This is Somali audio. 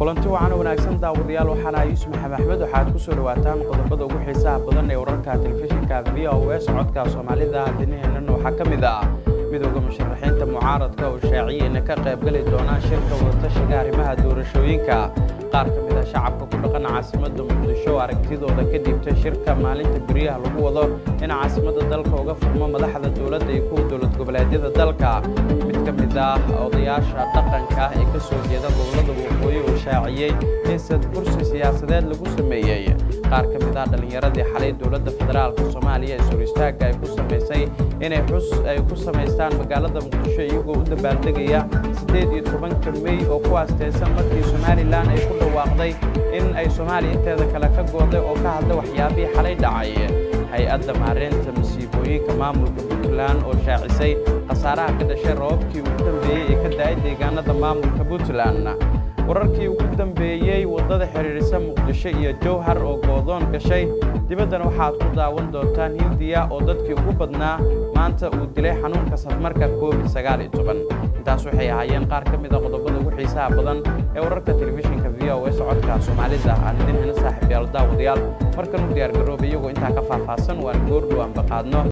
kulanti wacan wanaagsan daawadayaal waxaana yuusuf maxamed axmed waxaad ku soo dhawaataan qodobada ugu xiisaha badan ee wararka telefishinka v o s codka soomaalida dinaheennana waxaa ka mid ah midooda musharaxiinta mucaaradka oo shaaciyey ina ka qaybgeli doonaan shirka wadatashiga arrimaha doorashooyinka qaar ka mid ah shacabka ku dhaqan caasimadda muqdisho aragtidooda ka dhiibtay shirka maalinta beriyaha lagu wado in caasimadda dalka uga furmo madaxda dowladda iyo kuwa dowlad goboleedyada dalka mid ka mid ah odayaasha dhaqanka ee ka soo jeeda gobollada waqooyi oo shaaciyey in sadkursi siyaasadeed lagu sameeyey qaar ka mid ah dhallinyaradii xalay dowladda federaalka soomaaliya ee suuristaagga ay ku samaysay inay xus ay ku samaystaan magaalada muqdisho iyagoo u dabaaldegaya siddeed iyo tobanka mey oo ku aasteysan markii somalilan ay ku dhawaaqday in ay soomaaliya inteeda kale ka gooday oo ka hadla waxyaabihii xalay dhacay hay-adda maareynta masiibooyinka maamulka puntland oo shaacisay khasaaraha ka dhashay rababkii ugu dambeeyey ee ka da-ay deegaanada maamulka puntland wararkii ugu dambeeyey waddada xidhiidhisa muqdisho iyo jowhar oo goodoon gashay dibaddana waxaad ku daawan doontaan hindiya oo dadkii ugu badnaa maanta uu dilay xanuunka safmarka covid sagaal iyo toban intaas waxay ahaayeen qaar ka mid a qodobada ugu xiisaha badan ee wararka telefishinka v o s codka soomaalida aan idin hena saaxiibyaal daawadayaal markan u diyaar garooba iyagoo intaa ka faahfaahsan waan goordhow aan baqaadno